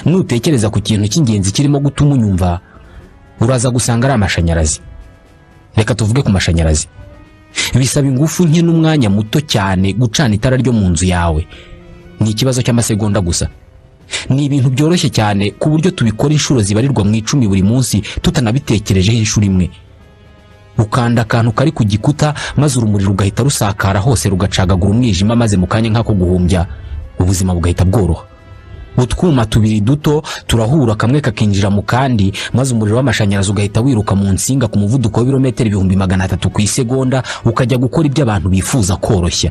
nutekereza ku kintu cy'ingenzi kirimo gutuma unyumva uraza gusanga ari amashanyarazi reka tuvuge ku mashanyarazi bisaba ingufu nke n'umwanya muto cyane gucana itara ryo mu nzu yawe ni ikibazo cy'amasegonda gusa ni ibintu byoroshye cyane ku buryo tubikora inshuro zibarirwa mu icumi buri munsi tutanabitekerejeho inshuro imwe ukanda akantu kari ku gikuta maze urumuri rugahita rusakara hose rugacagagura umwijima maze mu kanya nk'ako guhumbya ubuzima bugahita bworoha utwuma tubiri duto turahura kamwe kakinjira mu kandi maze umuriro w'amashanyarazi ugahita wiruka mu nsinga ku muvuduko w'ibirometero ibihumbi magana atatu ku isegonda ukajya gukora ibyo abantu bifuza koroshya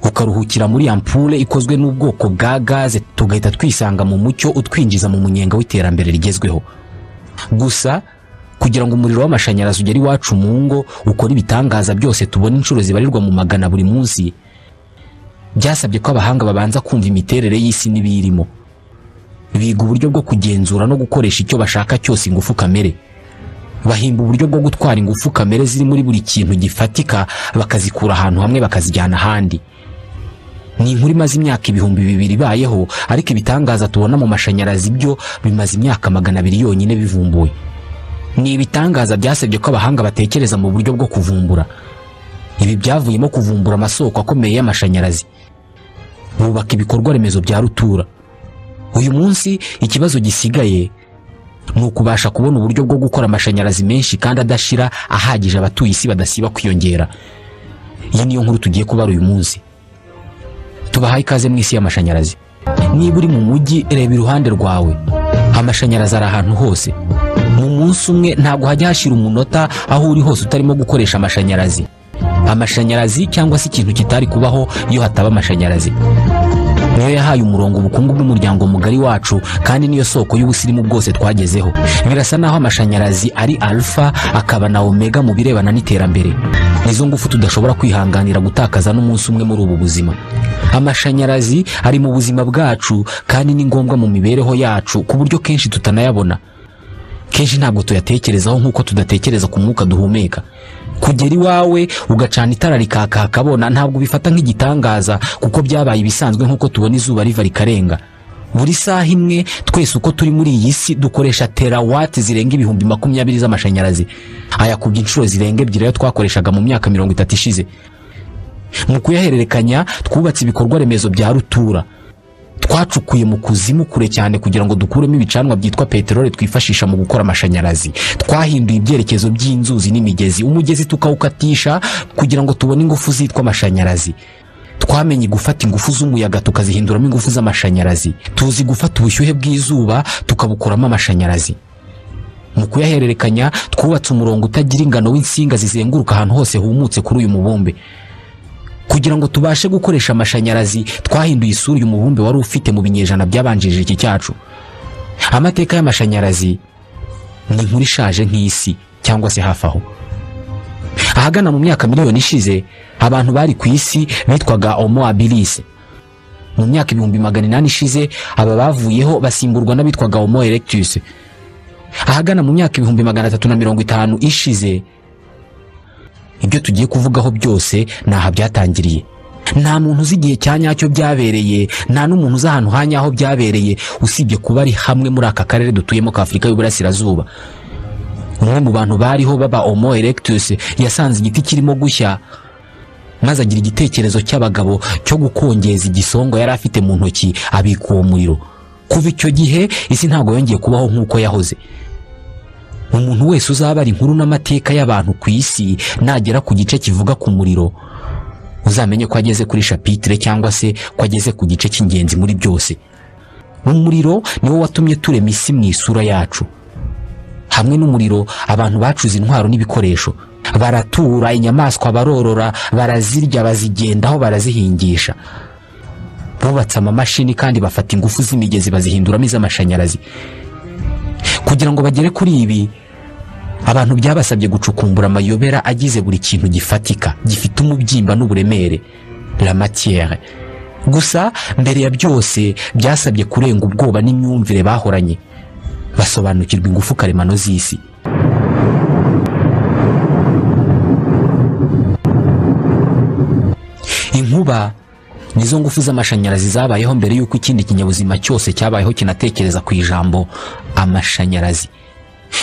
ukaruhukira muri ampure ikozwe n'ubwoko bwa gaze tugahita twisanga mu mucyo utwinjiza mu munyenga w'iterambere rigezweho gusa kugira ngo umuriro w'amashanyarazi ugere iwacu mu ngo ukore ibitangaza byose tubona inshuro zibarirwa mu magana buri munsi byasabye ko abahanga babanza kumva imiterere y'isi n'ibiyirimo biga uburyo bwo kugenzura no gukoresha icyo bashaka cyose ingufu kamere bahimba uburyo bwo gutwara ingufu kamere ziri muri buri kintu gifatika bakazikura ahantu hamwe bakazijyana ahandi ni inkuru imaze imyaka ibihumbi bibiri ibayeho ariko ibitangaza tubona mu mashanyarazi byo bimaze imyaka magana abiri yonyine bivumbuwe ni ibitangaza byasabye ko abahanga batekereza mu buryo bwo kuvumbura ibi byavuyemo kuvumbura amasoko akomeye y'amashanyarazi bubaka ibikorwa remezo bya rutura uyu munsi ikibazo gisigaye ni ukubasha kubona uburyo bwo gukora amashanyarazi menshi kandi adashira ahagije abatuye isi badasiba kwiyongera iyi niyo nkuru tugiye kubara uyu munsi tubahaye ikaze mu isi y'amashanyarazi niba uri mu mujyi reba iruhande rwawe amashanyarazi ari ahantu hose mu munsi umwe ntabwo hajya hashira umunota aho uri hose utarimo gukoresha amashanyarazi amashanyarazi cyangwa se ikintu kitari kubaho iyo hataba amashanyarazi niyo yahaye umurongo ubukungu bw'umuryango mugari wacu kandi niyo soko y'ubusirimu bwose twagezeho birasa naho amashanyarazi ari alfa akaba na omega mu birebana n'iterambere nizo ngufu tudashobora kwihanganira gutakaza n'umunsi umwe muri ubu buzima amashanyarazi ari mu buzima bwacu kandi ni ngombwa mu mibereho yacu ku buryo kenshi tutanayabona kenshi ntabwo tuyatekerezaho nk'uko tudatekereza ku mwuka duhumeka kugera iwawe ugacana itara rikaka hakabona ntabwo ubifata nk'igitangaza kuko byabaye ibisanzwe nk'uko tubona izuba riva rikarenga buri saha imwe twese uko turi muri iyi si dukoresha terawati zirenga ibihumbi makumyabiri z'amashanyarazi ayakubye inshuro zirenga ebyiri ayo twakoreshaga mu myaka mirongo itatu ishize mu kuyahererekanya twubatse ibikorwa remezo bya rutura twacukuye mu kuzimu kure cyane kugira ngo dukuremo ibicanwa byitwa peteroli twifashisha mu gukora amashanyarazi twahinduye ibyerekezo by'inzuzi n'imigezi umugezi tukawukatisha kugira ngo tubone ingufu zitwa amashanyarazi twamenye gufata ingufu z'umuyaga tukazihinduramo ingufu z'amashanyarazi tuzi gufata ubushyuhe bw'izuba tukabukuramo amashanyarazi mu kuyahererekanya twubatse umurongo utagira ingano w'insinga zizenguruka ahantu hose humutse kuri uyu mubumbe kugira ngo tubashe gukoresha amashanyarazi twahinduye isura uyu mubumbe wari ufite mu binyejana byabanjirije iki cyacu amateka y'amashanyarazi ni inkuru ishaje nk'isi cyangwa se hafi aho ahagana mu myaka miliyoni ishize abantu bari ku isi bitwaga homo habilis mu myaka ibihumbi magana inani ishize aba bavuyeho basimburwa n'abitwaga homo erectus ahagana mu myaka ibihumbi magana atatu na mirongo itanu ishize ibyo tugiye kuvugaho byose ni aha byatangiriye nta muntu uzi igihe cya nyacyo byabereye nta n'umuntu uzi ahantu ha nyaho byabereye usibye kuba ari hamwe muri aka karere dutuyemo ka afurika y'uburasirazuba umwe mu bantu bariho baba homo erectus yasanze igiti kirimo gushya maze agira igitekerezo cy'abagabo cyo gukongeza igisongo yari afite mu ntoki abika uwo muriro kuva icyo gihe isi ntabwo yongeye kubaho nk'uko yahoze umuntu wese uzabara inkuru n'amateka y'abantu ku isi nagera ku gice kivuga ku muriro uzamenye ko ageze kuri shapitire cyangwa se ko ageze ku gice cy'ingenzi muri byose umuriro niwo watumye turema isi mu isura yacu hamwe n'umuriro abantu bacuze intwaro n'ibikoresho baratura inyamaswa barorora barazirya bazigendaho barazihingisha bubatse amamashini kandi bafata ingufu z'imigezi bazihinduramo iz'amashanyarazi kugira ngo bagere kuri ibi abantu byabasabye gucukumbura amayobera agize buri kintu gifatika gifite umubyimba n'uburemere la matière gusa mbere ya byose byasabye kurenga ubwoba n'imyumvire bahoranye basobanukirwa ingufu karemano z'isi inkuba nizo ngufu z'amashanyarazi zabayeho mbere y'uko ikindi kinyabuzima cyose cyabayeho kinatekereza ku ijambo amashanyarazi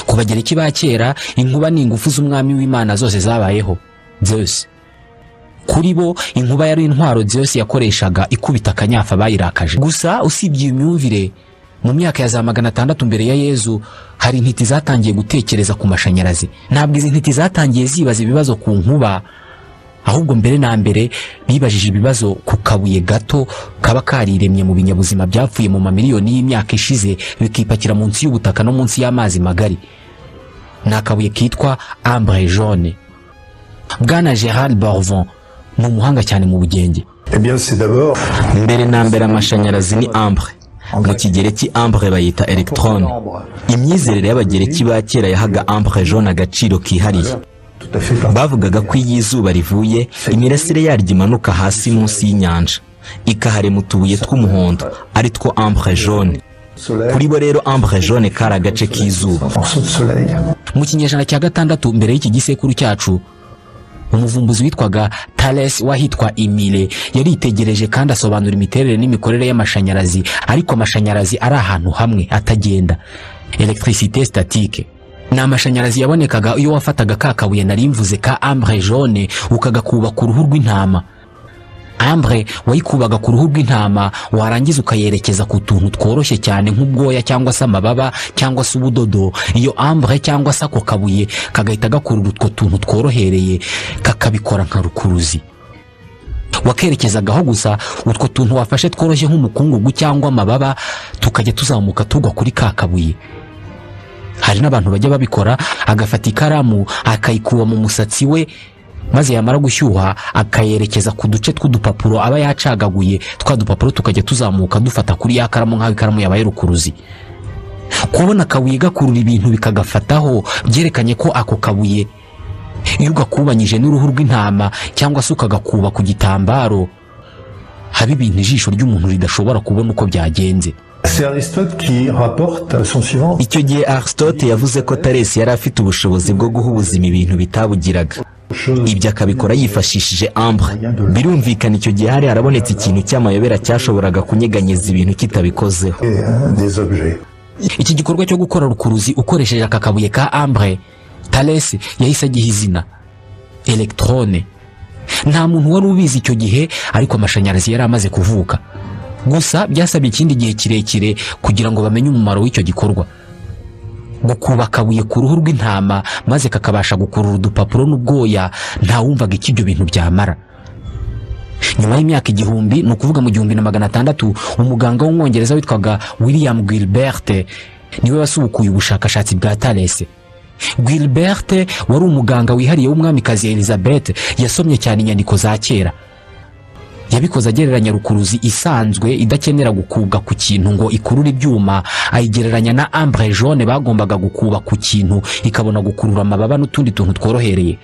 ku bagereki ba kera inkuba ni ingufu z'umwami w'imana zose zabayeho zeus kuri bo inkuba yari intwaro zeus yakoreshaga ikubita akanyafa bayirakaje gusa usibye iyo myumvire mu myaka ya za magana atandatu mbere ya yezu hari intiti zatangiye gutekereza ku mashanyarazi ntabwo izi ntiti zatangiye zibaza ibibazo ku nkuba ahubwo mbere na mbere bibajije ibibazo ku kabuye gato kaba kariremye mu binyabuzima byapfuye mu mamiliyoni y'imyaka ishize bikipakira munsi y'ubutaka no munsi y'amazi magari ni akabuye kitwa ambre jaune bwana gerard barvon ni umuhanga cyane mu bugenge Eh bien, c'est d'abord mbere na mbere amashanyarazi ni ambre mu kigereki ambre bayita electron imyizerere y'abagereki ba kera yahaga ambre jaune agaciro kihariye tout à fait par- bavugaga ko iyo izuba rivuye imirasire yaryo imanuka hasi munsi y'inyanja ikaharema utubuye tw'umuhondo ari two ambre jaune solaire, kuri bo rero ambre jaune kari agace k'izuba morceau de soleil. mu kinyejana cya gatandatu mbere y'iki gisekuru cyacu umuvumbuzi witwaga Thales wahitwa Emile yaritegereje kandi asobanura imiterere n'imikorere y'amashanyarazi ariko amashanyarazi ari ahantu hamwe atagenda electricité statique ni amashanyarazi yabonekaga iyo wafataga ka kabuye nari mvuze ka ambre jaune ukagakubaka uruhu rw'intama ambre wayikubaga ku ruhu rw'intama warangiza ukayerekeza ku tuntu tworoshye cyane nk'ubwoya cyangwa se amababa cyangwa se ubudodo iyo ambre cyangwa se ako kabuye kagahita gakurura utwo tuntu tworohereye kakabikora nka rukuruzi wakerekezagaho gusa utwo tuntu wafashe tworoshye nk'umukungugu cyangwa amababa tukajya tuzamuka tugwa kuri ka kabuye hari n'abantu bajya babikora agafata ikaramu akayikuba mu musatsi we maze yamara gushyuha akayerekeza ku duce tw'udupapuro aba yacagaguye twa dupapuro tukajya tuzamuka dufata kuri ya karamu nk'aho ikaramu yabaye rukuruzi kubona akabuye gakurura ibintu bikagafataho byerekanye ko ako kabuye iyo ugakubanyije n'uruhu rw'intama cyangwa se ukagakuba ku gitambaro haba ibintu ijisho ry'umuntu ridashobora kubona uko byagenze C'est Aristote qui rapporte son suivant. icyo gihe aristote yavuze ko taresi yari afite ubushobozi bwo guha ubuzima ibintu bitabugiraga Chose ibyo akabikora yifashishije ambre birumvikana icyo gihe hari harabonetse ikintu cy'amayobera cyashoboraga kunyeganyeza ibintu kitabikozeho et, hein, des objets. iki gikorwa cyo gukora rukuruzi ukoresheje aka kabuye ka ambre Thales yahise agiha izina electrone nta muntu wari ubizi icyo gihe ariko amashanyarazi yari amaze kuvuka gusa byasabye ikindi gihe kirekire kugira ngo bamenye umumaro w'icyo gikorwa gukuba akabuye ku ruhu rw'intama maze kakabasha gukurura udupapuro n'ubwoya ntawumvaga icyo ibyo bintu byamara nyuma y'imyaka igihumbi ni ukuvuga mu gihumbi na magana atandatu umuganga w'umwongereza witwaga william gilbert niwe wasubukuye ubushakashatsi bwa tarese gilbert wari umuganga wihariye w'umwamikazi elizabeth yasomye cyane inyandiko za kera yabikoze agereranya rukuruzi isanzwe idakenera gukubwa ku kintu ngo ikurure ibyuma ayigereranya na ambre jaune bagombaga gukuba ku kintu ikabona gukurura amababa n'utundi tuntu tworohereye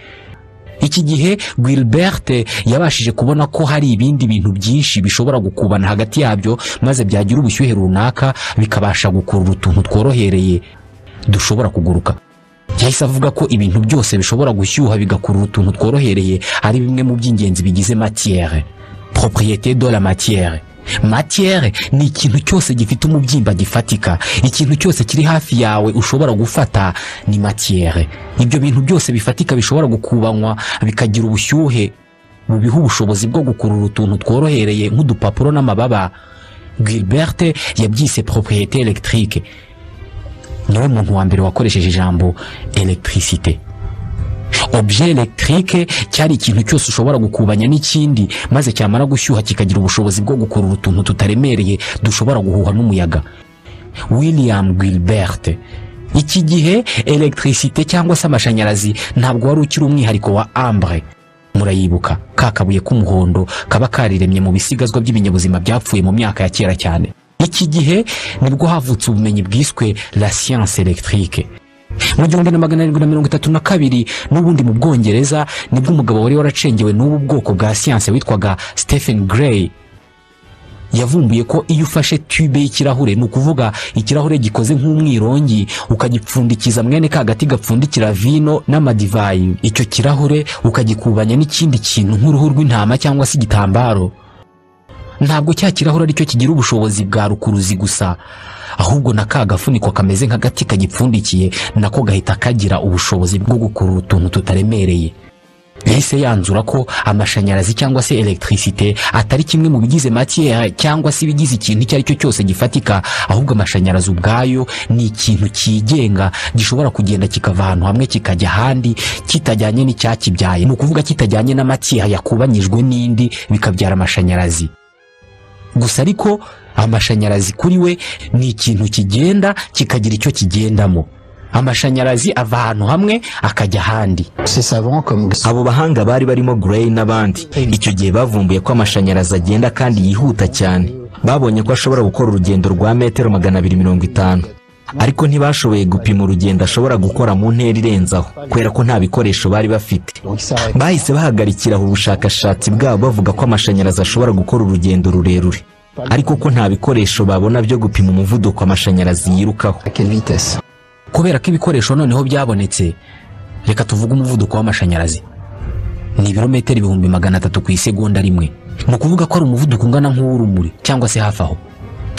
iki gihe Gilbert yabashije kubona ko hari ibindi bintu byinshi bishobora gukubana hagati yabyo maze byagira ubushyuhe runaka bikabasha gukurura utuntu tworohereye dushobora kuguruka yahise avuga ko ibintu byose bishobora gushyuha bigakurura utuntu tworohereye ari bimwe mu by'ingenzi bigize matière propriété de la matière matière ni ikintu cyose gifite umubyimba gifatika ikintu cyose kiri hafi yawe ushobora gufata ni matière ibyo bintu byose bifatika bishobora gukubanywa bikagira ubushyuhe bubiha ubushobozi bwo gukurura utuntu tworohereye nk'udupapuro n'amababa gilbert yabyise propriété électrique niwe muntu wa mbere wakoresheje ijambo electricité objet electrique cyari ikintu cyose ushobora gukubanya n'ikindi maze cyamara gushyuha kikagira ubushobozi bwo gukurura utuntu tutaremereye dushobora guhuha n'umuyaga william gilbert iki gihe electricité cyangwa se amashanyarazi ntabwo wari ukiri umwihariko wa ambre murayibuka ka kabuye k'umuhondo kaba kariremye mu bisigazwa by'ibinyabuzima byapfuye mu myaka ya kera cyane iki gihe nibwo havutse ubumenyi bwiswe la science electrique mu gihumbi na magana arindwi na mirongo itatu na kabiri n'ubundi mu bwongereza nibwo umugabo wari waracengewe n'ubu bwoko bwa siyanse witwaga stephen gray yavumbuye ko iyo ufashe tube y'ikirahure ni ukuvuga ikirahure gikoze nk'umwirongi ukagipfundikiza mwene ka gati gapfundikira vino n'amadivayi icyo kirahure ukagikubanya n'ikindi kintu nk'uruhu rw'intama cyangwa se igitambaro ntabwo cya kirahure aricyo kigira ubushobozi bwa rukuruzi gusa ahubwo na ka gafuniko kameze nk'agati kagipfundikiye nako gahita kagira ubushobozi bwo gukurura utuntu tutaremereye yahise yanzura ko amashanyarazi cyangwa se elegitirisite atari kimwe mu bigize matiyeri cyangwa se ibigize ikintu icyo ari cyo cyose gifatika ahubwo amashanyarazi ubwayo ni ikintu cyigenga gishobora kugenda kikava ahantu hamwe kikajya ahandi kitajyanye n'icyakibyaye ni ukuvuga kitajyanye na matiyeri yakubanyijwe n'indi bikabyara amashanyarazi gusa ariko amashanyarazi kuri we ni ikintu kigenda kikagira icyo kigendamo amashanyarazi ava ahantu hamwe akajya ahandi Ces savants comme abo bahanga bari barimo Gray n'abandi icyo gihe bavumbuye ko amashanyarazi agenda kandi yihuta cyane babonye ko ashobora gukora urugendo rwa metero magana abiri mirongo itanu ariko ntibashoboye gupima urugendo ashobora gukora mu ntera irenze aho kubera ko nta bikoresho bari bafite Donc, ça arrête. bahise bahagarikira aho ubushakashatsi bwabo bavuga ko amashanyarazi ashobora gukora urugendo rurerure ariko ko nta bikoresho babona byo gupima umuvuduko amashanyarazi yirukaho à quelle vitesse kubera ko ibikoresho noneho byabonetse reka tuvuge umuvuduko w'amashanyarazi ni ibirometero ibihumbi magana atatu ku isegonda rimwe ni ukuvuga ko ari umuvuduko ungana nk'uw'urumuri cyangwa se hafi aho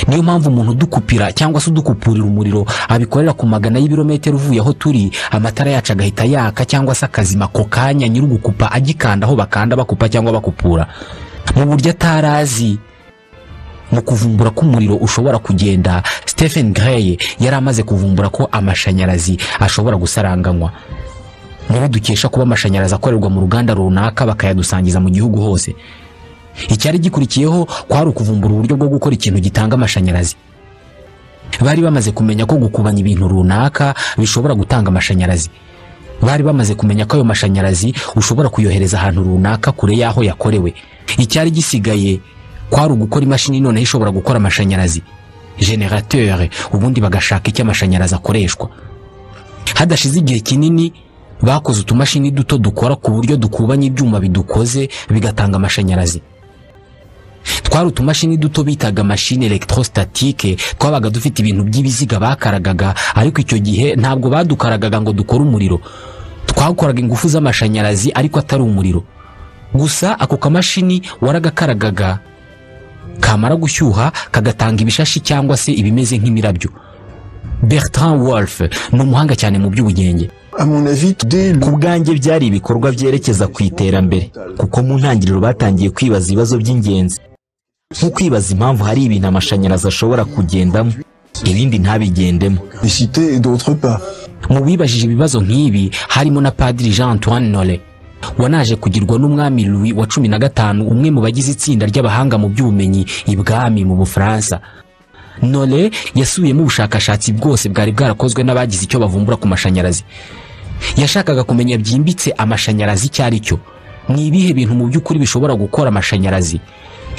niyo mpamvu umuntu udukupira cyangwa se udukupurira umuriro abikorera ku magana y'ibirometero uvuye aho turi amatara yacu agahita yaka cyangwa se akazima ako kanya nyir'ugukupa agikanda aho bakanda bakupa cyangwa bakupura mu buryo atari azi mu kuvumbura ko umuriro ushobora kugenda stephen gray yari amaze kuvumbura ko amashanyarazi ashobora gusaranganywa nibo dukesha kuba amashanyarazi akorerwa mu ruganda runaka bakayadusangiza mu gihugu hose icyari gikurikiyeho kwari ukuvumbura uburyo bwo gukora ikintu gitanga amashanyarazi bari bamaze kumenya ko gukubanya ibintu runaka bishobora gutanga amashanyarazi bari bamaze kumenya ko ayo mashanyarazi ushobora kuyohereza ahantu runaka kure y'aho yakorewe icyari gisigaye kwari ugukora imashini noneho ishobora gukora amashanyarazi generateur ubundi bagashaka icyo amashanyarazi akoreshwa hadashize igihe kinini bakoze utumashini duto dukora ku buryo dukubanya ibyuma bidukoze bigatanga amashanyarazi twari utumashini duto bitaga mashini electrostatique twabaga dufite ibintu by'ibiziga bakaragaga ariko icyo gihe ntabwo badukaragaga ngo dukore umuriro twakoraga ingufu z'amashanyarazi ariko atari umuriro gusa ako kamashini waragakaragaga kamara gushyuha kagatanga ibishashi cyangwa se ibimeze nk'imirabyo bertrand wolf ni umuhanga cyane mu by'ubugenge À mon avis, dès le ku bwanjye byari ibikorwa byerekeza ku iterambere kuko mu ntangiriro batangiye kwibaza ibibazo by'ingenzi nko kwibaza impamvu hari ibintu amashanyarazi ashobora kugendamo ibindi ntabigendemo les cités et d'autres pas. mu bibajije ibibazo nk'ibi harimo na padiri jean antoine nore wanaje kugirwa n'umwami louis wa cumi na gatanu umwe mu bagize itsinda ry'abahanga mu by'ubumenyi ibwami mu bufaransa nore yasubiyemo ubushakashatsi bwose bwari bwarakozwe n'abagize icyo bavumbura ku mashanyarazi yashakaga kumenya byimbitse amashanyarazi icyo ari cyo ni ibihe bintu mu by'ukuri bishobora gukora amashanyarazi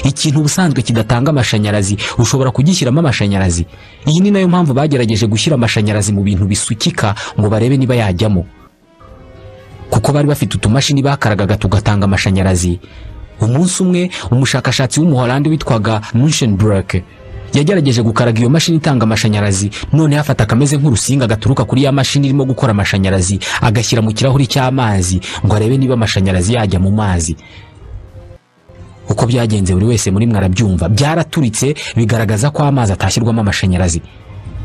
ikintu ubusanzwe kidatanga amashanyarazi ushobora kugishyiramo amashanyarazi iyi ni nayo mpamvu bagerageje gushyira amashanyarazi mu bintu bisukika ngo barebe niba yajyamo kuko bari bafite utumashini bakaragaga tugatanga amashanyarazi umunsi umwe umushakashatsi w'umuholandi witwaga Munchenbroek yagerageje gukaraga iyo mashini itanga amashanyarazi noneho afata akameze nk'urusinga gaturuka kuri ya mashini irimo gukora amashanyarazi agashyira mu kirahuri cy'amazi ngo arebe niba amashanyarazi yajya mu mazi uko byagenze buri wese muri mwe arabyumva byaraturitse bigaragaza ko amazi atashyirwamo amashanyarazi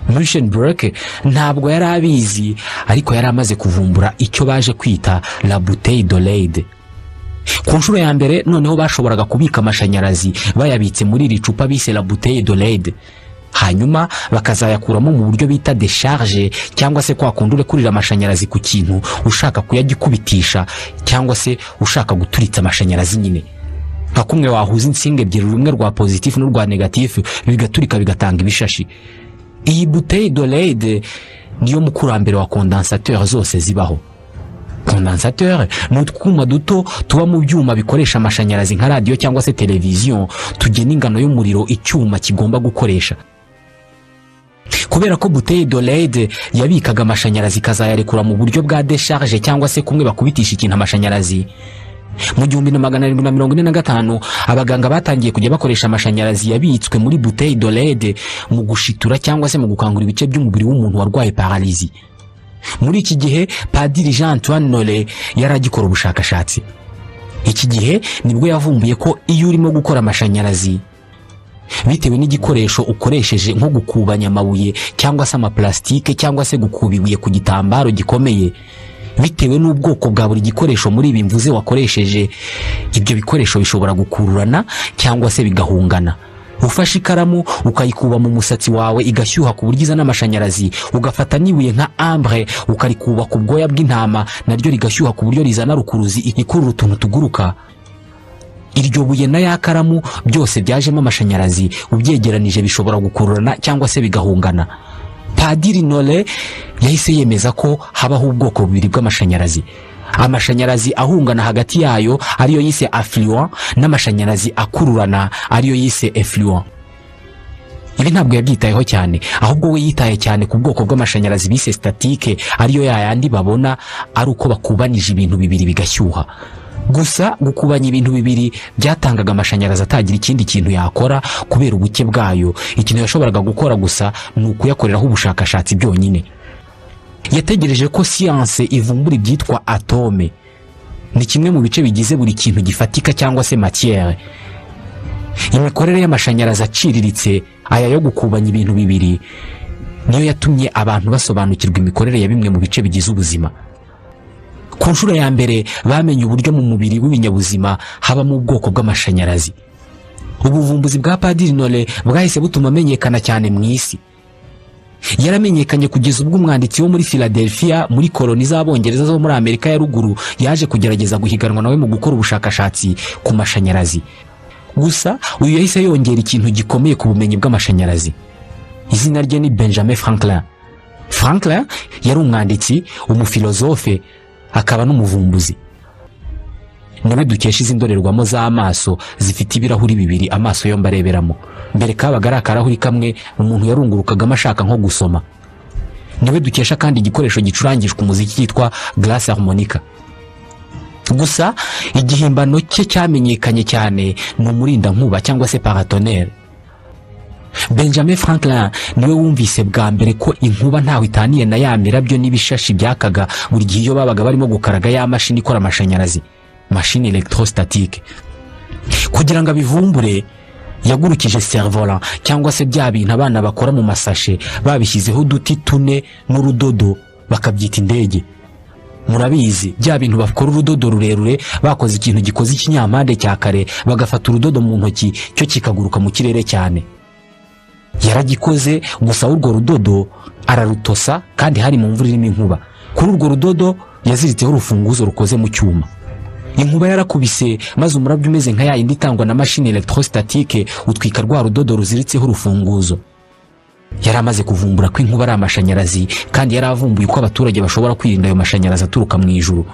Munchenbroek ntabwo yari abizi ariko yari amaze kuvumbura icyo baje kwita la bouteille de leide ku nshuro ya mbere noneho bashoboraga kubika amashanyarazi bayabitse muri iri cupa bise la bouteille de leide hanyuma bakazayakuramo mu buryo bita decharge cyangwa se kwa kundi urekurira amashanyarazi ku kintu ushaka kuyagikubitisha cyangwa se ushaka guturitsa amashanyarazi nyine nka kumwe wahuza insinga ebyiri rumwe rwa pozitifu n'urwa negatifu bigaturika bigatanga ibishashi iyi bouteille de leide niyo mukurambere wa kondansateur zose zibaho kondansateur ni utwuma duto tuba mu byuma bikoresha amashanyarazi nka radiyo cyangwa se televiziyo tugena ingano y'umuriro icyuma kigomba gukoresha kubera ko bouteille de leide yabikaga amashanyarazi ikazayarekura mu buryo bwa decharge cyangwa se kumwe bakubitisha ikintu amashanyarazi mu gihumbi na magana arindwi na mirongo ine na gatanu abaganga batangiye kujya bakoresha amashanyarazi yabitswe muri bouteille de leide mu gushitura cyangwa se mu gukangura ibice by'umubiri w'umuntu warwaye paralizi muri iki gihe padiri jean antoine nore yari agikora ubushakashatsi iki gihe nibwo yavumbuye ko iyo urimo gukora amashanyarazi bitewe n'igikoresho ukoresheje nko gukubanya amabuye cyangwa se amaplastike cyangwa se gukuba ibuye ku gitambaro gikomeye bitewe n'ubwoko bwa buri gikoresho muri ibi mvuze wakoresheje ibyo bikoresho bishobora gukururana cyangwa se bigahungana ufashe ikaramu ukayikuba mu musatsi wawe igashyuha ku buryo izana amashanyarazi ugafata n'ibuye nka ambre ukarikuba ku bwoya bw'intama naryo rigashyuha ku buryo rizana rukuruzi ikurura utuntu tuguruka iryo buye na ya karamu byose byajemo amashanyarazi ubyegeranije bishobora gukururana cyangwa se bigahungana padiri nole yahise yemeza ko habaho ubwoko bubiri bw'amashanyarazi amashanyarazi ahungana hagati yayo ariyo yise affluent n'amashanyarazi akururana ariyo yise effluent ibi ntabwo yabyitayeho cyane ahubwo we yitaye cyane ku bwoko bw'amashanyarazi bise statike ariyo yayandi babona ari uko bakubanije ibintu bibiri bigashyuha gusa gukubanya ibintu bibiri byatangaga amashanyarazi atagira ikindi kintu yakora kubera ubuke bwayo ikintu yashoboraga gukora gusa ni ukuyakoreraho ubushakashatsi byonyine yategereje ko siyanse ivumbura ibyitwa atome ni kimwe mu bice bigize buri kintu gifatika cyangwa se matiyere imikorere y'amashanyarazi aciriritse aya yo gukubanya ibintu bibiri niyo yatumye abantu basobanukirwa imikorere ya bimwe mu bice bigize ubuzima ku nshuro ya mbere bamenye uburyo mu mubiri w'ibinyabuzima habamo ubwoko bw'amashanyarazi ubuvumbuzi bwa padiri nole bwahise butuma amenyekana cyane mu isi yaramenyekanye kugeza ubwo umwanditsi wo muri Philadelphia muri koloni z'abongereza zo muri Amerika ya ruguru yaje kugerageza guhiganwa nawe mu gukora ubushakashatsi ku mashanyarazi gusa uyu yahise yongera ikintu gikomeye ku bumenyi bw'amashanyarazi izina rye ni Benjamin Franklin Franklin yari umwanditsi umufilozofe akaba n'umuvumbuzi niwe dukesha izi ndorerwamo z'amaso zifite ibirahuri bibiri amaso yombi areberamo mbere kabaga ari akarahuri kamwe umuntu yarungurukagamo ashaka nko gusoma niwe dukesha kandi igikoresho gicurangishwa umuziki cyitwa garasi harmonica gusa igihimbano cye cyamenyekanye cyane ni umurindankuba cyangwa se paratonere benjamin franklin niwe wumvise bwa mbere ko inkuba ntaho itaniye na ya mirabyo n'ibishashi byakaga buri gihe iyo babaga barimo gukaraga ya mashini ikora amashanyarazi mashini electrostatique kugira ngo abivumbure yagurukije servola cyangwa se bya bintu abana bakora mu masashe babishyizeho uduti tune n'urudodo bakabyita indege murabizi bya bintu bakora urudodo rurerure bakoze ikintu gikoze ikinyampande cya kare bagafata urudodo mu ntoki cyo kikaguruka mu kirere cyane yaragikoze gusa urwo rudodo ararutosa kandi hari mu mvura irimo inkuba kuri urwo rudodo yaziritseho urufunguzo rukoze mu cyuma inkuba yarakubise maze umurabyo umeze nka yayindi itangwa na mashini electrostatique utwika rwa rudodo ruziritseho urufunguzo yari amaze kuvumbura ko inkuba ari amashanyarazi kandi yari avumbuye ko abaturage bashobora kwirinda ayo mashanyarazi aturuka mu ijuru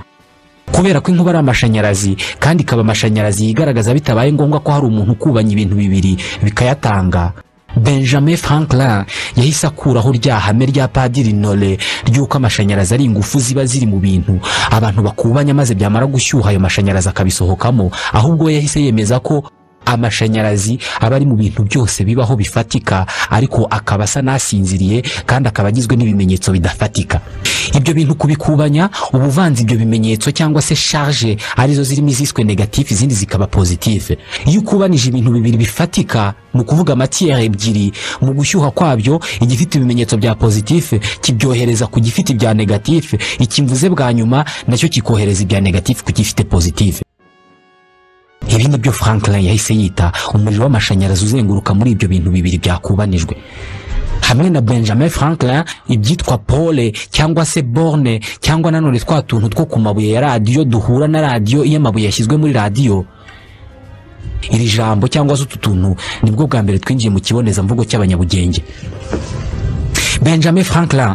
kubera ko inkuba ari amashanyarazi kandi ikaba amashanyarazi yigaragaza bitabaye ngombwa ko hari umuntu ukubanya ibintu bibiri bikayatanga benjamin franklin yahise akuraho rya hame rya padiri nole ry'uko amashanyarazi ari ingufu ziba ziri mu bintu abantu bakubanya maze byamara gushyuha ayo mashanyarazi akabisohokamo ahubwo we yahise yemeza ko amashanyarazi aba ari mu bintu byose bibaho bifatika ariko akaba asa n'asinziriye kandi akaba agizwe n'ibimenyetso bidafatika ibyo bintu kubikubanya uba uvanze ibyo bimenyetso cyangwa se charge arizo zirimo iziswe negatif izindi zikaba positive iyo ukubanije ibintu bibiri bifatika ni ukuvuga amatiyere ebyiri mu gushyuha kwabyo igifite ibimenyetso bya positive kibyohereza ku gifite ibya negative ikimvuze bwa nyuma nacyo kikohereza ibya negative ku gifite positive ibi nibyo franklin yahise yita umuriro w'amashanyarazi uzenguruka muri ibyo bintu bibiri byakubanijwe hamwe na benjamin franklin ibyitwa pole cyangwa se borne cyangwa nanone twa tuntu two ku mabuye ya radiyo duhura na radiyo iyo amabuye yashyizwe muri radiyo iri jambo cyangwa se utu tuntu nibwo bwa mbere twinjiye mu kibonezamvugo cy'abanyabugenge benjamin franklin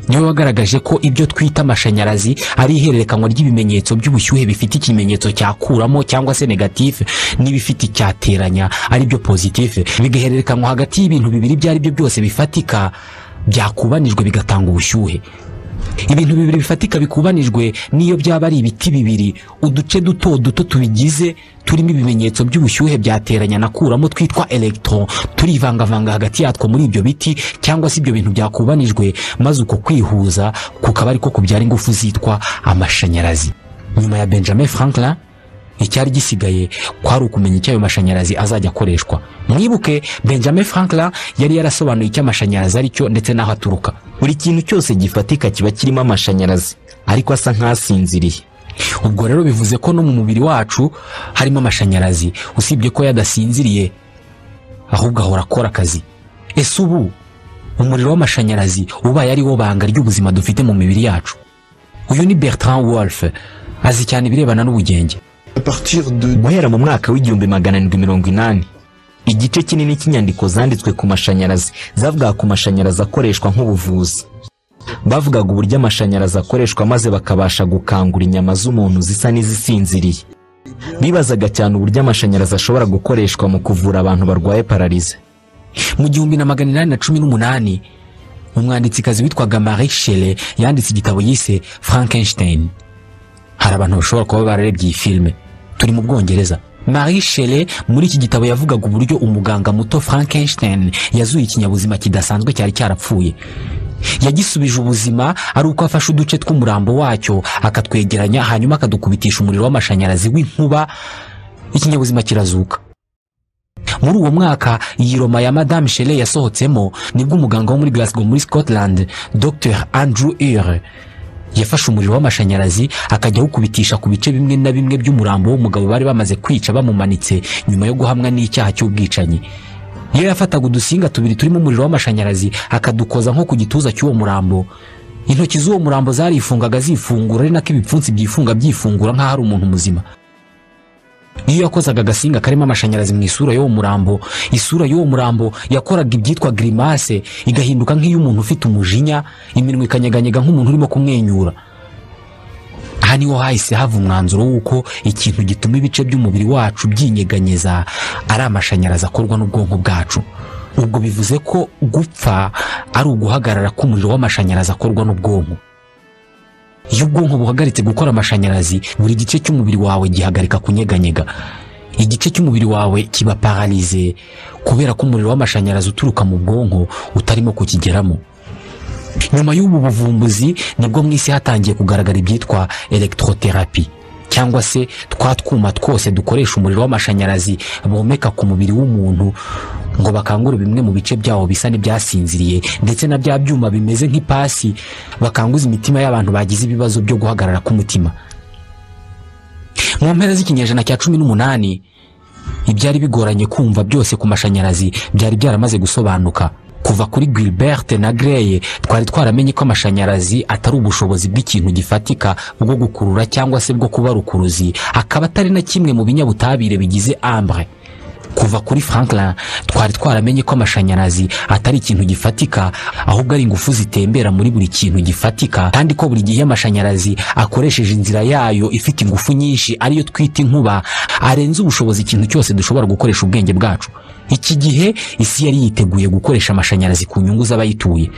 niwe wagaragaje ko ibyo twita amashanyarazi ari ihererekanywa ry'ibimenyetso by'ubushyuhe bifite ikimenyetso cyakuramo cyangwa se negatife n'ibifite icyateranya ari byo pozitife bigahererekanywa hagati y'ibintu bibiri ibyo ari byo byose bifatika byakubanijwe bigatanga ubushyuhe ibintu bibiri bifatika bikubanijwe n'iyo byaba ari ibiti bibiri uduce duto duto tubigize turimo ibimenyetso by'ubushyuhe byateranya na kuramo twitwa electron turivangavanga hagati yatwo muri ibyo biti cyangwa se ibyo bintu byakubanijwe maze uko kwihuza kukaba ariko kubyara ingufu zitwa amashanyarazi nyuma ya benjamin franklin icyari gisigaye kwari ukumenya icyo ayo mashanyarazi azajya akoreshwa mwibuke benjamin franklin yari yarasobanuye icyo amashanyarazi ari cyo ndetse n'aho aturuka buri kintu cyose gifatika kiba kirimo amashanyarazi ariko asa nk'asinziriye ubwo rero bivuze ko no mu mubiri wacu harimo amashanyarazi usibye ko yadasinziriye ahubwo ahora akora akazi ese ubu umuriro w'amashanyarazi ubaye ari wo banga ry'ubuzima dufite mu mibiri yacu uyu ni bertrand wolf azi cyane ibirebana n'ubugenge À partir de guhera mu mwaka w'igihumbi magana arindwi mirongo inani igice kinini cy'inyandiko zanditswe ku mashanyarazi zavugaga ku mashanyarazi akoreshwa nk'ubuvuzi bavugaga uburyo amashanyarazi akoreshwa maze bakabasha gukangura inyama z'umuntu zisa n'izisinziriye bibazaga cyane uburyo amashanyarazi ashobora gukoreshwa mu kuvura abantu barwaye pararize mu gihumbi na magana inani na cumi n'umunani umwanditsikazi witwaga marie shelley yanditse igitabo yise frankenstein hari abantu bashobora kuba bararebye iyi filime turi mu bwongereza marie shelley muri iki gitabo yavugaga uburyo umuganga muto frankenstein yazuye ikinyabuzima kidasanzwe cyari cyarapfuye yagisubije ubuzima ari uko afashe uduce tw'umurambo wacyo akatwegeranya hanyuma akadukubitisha umuriro w'amashanyarazi w'inkuba ikinyabuzima kirazuka muri uwo mwaka iyi roma ya madame shelley yasohotsemo nibwo umuganga wo muri glasgow muri scotland dr andrew ure yafashe umuriro w'amashanyarazi akajya awukubitisha ku bice bimwe na bimwe by'umurambo w'umugabo bari bamaze kwica bamumanitse nyuma yo guhamwa n'icyaha cy'ubwicanyi iyo yafataga udusinga tubiri turimo umuriro w'amashanyarazi akadukoza nko ku gituza cy'uwo murambo intoki z'uwo murambo zarifungaga zifungura ari nako ibipfunsi byifunga byifungura nk'aho ari umuntu muzima iyo yakozaga agasinga karimo amashanyarazi mu isura y'uwo murambo isura y'uwo murambo yakoraga ibyitwa grimase igahinduka nk'iy'umuntu ufite umujinya iminwa ikanyeganyega nk'umuntu urimo kumwenyura aha niho hahise hava umwanzuro w'uko ikintu gituma ibice by'umubiri wacu byinyeganyeza ari amashanyarazi akorwa n'ubwonko bwacu ubwo bivuze ko gupfa ari uguhagarara k'umuriro w'amashanyarazi akorwa n'ubwonko iyo ubwonko buhagaritse gukora amashanyarazi buri gice cy'umubiri wawe gihagarika kunyeganyega igice cy'umubiri wawe kiba paralize kubera ko umuriro w'amashanyarazi uturuka mu bwonko utarimo kukigeramo nyuma y'ubu buvumbuzi nibwo mu isi hatangiye kugaragara ibyitwa electrotherapy cyangwa se twa twuma twose dukoresha umuriro w'amashanyarazi bomeka ku mubiri w'umuntu ngo bakangure bimwe mu bice byawo bisa n'ibyasinziriye ndetse na bya byuma bimeze nk'ipasi bakanguza imitima y'abantu bagize ibibazo byo guhagarara k'umutima mu mpera z'ikinyejana cya cumi n'umunani ibyari bigoranye kumva byose ku mashanyarazi byari byaramaze gusobanuka kuva kuri gilberte na greye twari twaramenye ko amashanyarazi atari ubushobozi bw'ikintu gifatika bwo gukurura cyangwa se bwo kuba rukuruzi akaba atari na kimwe mu binyabutabire bigize ambre kuva kuri franklin twari twaramenye ko amashanyarazi atari ikintu gifatika ahubwo ari ingufu zitembera muri buri kintu gifatika kandi ko buri gihe amashanyarazi akoresheje inzira yayo ifite ingufu nyinshi ariyo twita inkuba arenze ubushobozi ikintu cyose dushobora gukoresha ubwenge bwacu iki gihe isi yari yiteguye gukoresha amashanyarazi ku nyungu z'abayituye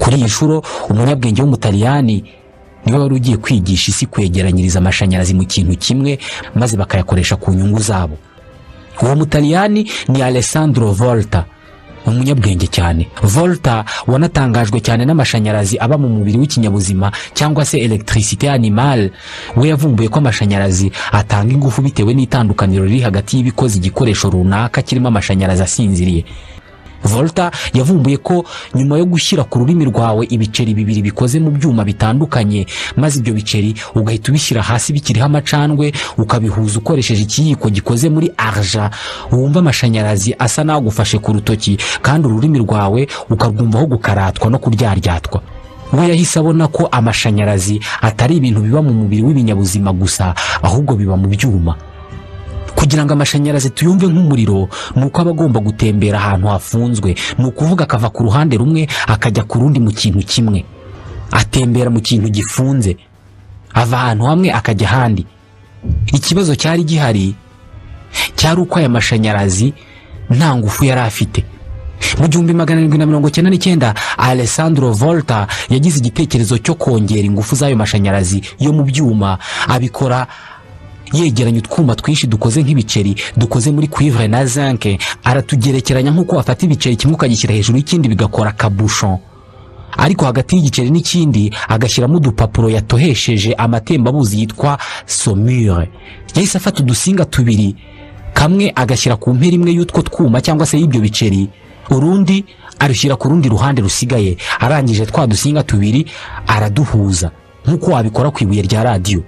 kuri iyi nshuro umunyabwenge w'umutaliyani niwe wari ugiye kwigisha isi kwegeranyiriza amashanyarazi mu kintu kimwe maze bakayakoresha ku nyungu zabo uwo mutaliyani ni alessandro volta umunyabwenge cyane volta wanatangajwe cyane n'amashanyarazi aba mu mubiri w'ikinyabuzima cyangwa se electricité animale we yavumbuye ko amashanyarazi atanga ingufu bitewe n'itandukaniro riri hagati y'ibikoze igikoresho runaka kirimo amashanyarazi asinziriye volta yavumbuye ko nyuma yo gushyira ku rurimi rwawe ibiceri bibiri bikoze mu byuma bitandukanye maze ibyo biceri ugahita ubishyira hasi bikiriho amacandwe ukabihuza ukoresheje ikiyiko gikoze muri arja wumva amashanyarazi asa n'agufashe ku rutoki kandi ururimi rwawe ukarwumvaho gukaratwa no kuryaryatwa we yahise abona ko amashanyarazi atari ibintu biba mu mubiri w'ibinyabuzima gusa ahubwo biba mu byuma kugira ngo amashanyarazi tuyumve nk'umuriro ni uko aba agomba gutembera ahantu hafunzwe ni ukuvuga akava ku ruhande rumwe akajya ku rundi mu kintu kimwe atembera mu kintu gifunze ava ahantu hamwe akajya ahandi ikibazo cyari gihari cyari uko aya mashanyarazi nta ngufu yari afite mu gihumbi magana arindwi na mirongo cyenda n'icyenda alessandro volta yagize igitekerezo cyo kongera ingufu z'ayo mashanyarazi yo mu byuma abikora yegeranya utwuma twinshi dukoze nk'ibiceri dukoze muri cuivre na zinc aratugerekeranya nk'uko wafata ibiceri kimwe ukagishyira hejuru y'ikindi bigakora kabushon ariko hagati y'igiceri n'ikindi agashyiramo udupapuro yatohesheje amatembabuzi yitwa somure yahise afata udusinga tubiri kamwe agashyira ku mpera imwe y'utwo twuma cyangwa se y'ibyo biceri urundi arushyira ku rundi ruhande rusigaye arangije twa dusinga tubiri araduhuza nk'uko wabikora ku ibuye rya radiyo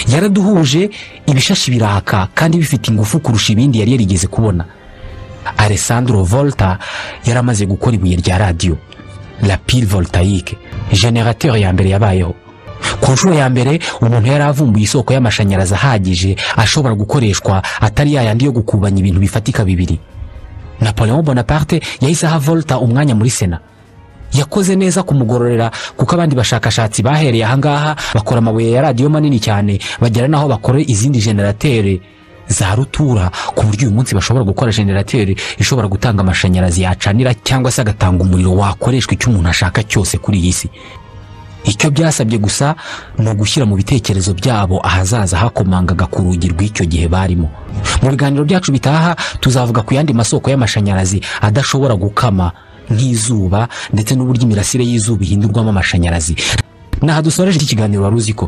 yaraduhuje ibishashi biraka kandi bifite ingufu kurusha ibindi yari yarigeze kubona alessandro volta yari amaze gukora ibuye rya radiyo la pile voltaique generateur ya mbere yabayeho ku nshuro ya mbere umuntu yari avumbuye isoko y'amashanyarazi ahagije ashobora gukoreshwa atari yayandi yo gukubanya ibintu bifatika bibiri napoleon bonaparte yahise aha volta umwanya muri sena yakoze neza kumugororera kuko abandi bashakashatsi bahereye ahangaha bakora amabuye ya radiyo manini cyane bagera n'aho bakora izindi generatere za rutura ku buryo uyu munsi bashobora gukora generatere ishobora gutanga amashanyarazi yacanira cyangwa se agatanga umuriro wakoreshwa icyo umuntu ashaka cyose kuri iyi si icyo byasabye gusa ni ugushyira mu bitekerezo byabo ahazaza hakomangaga ku rugi rw'icyo gihe barimo mu biganiro byacu bitaha tuzavuga ku yandi masoko y'amashanyarazi adashobora gukama nk'izuba ndetse n'uburyo imirasire y'izuba ihindurwamo amashanyarazi naha dusoreje iki kiganiro wari uzi ko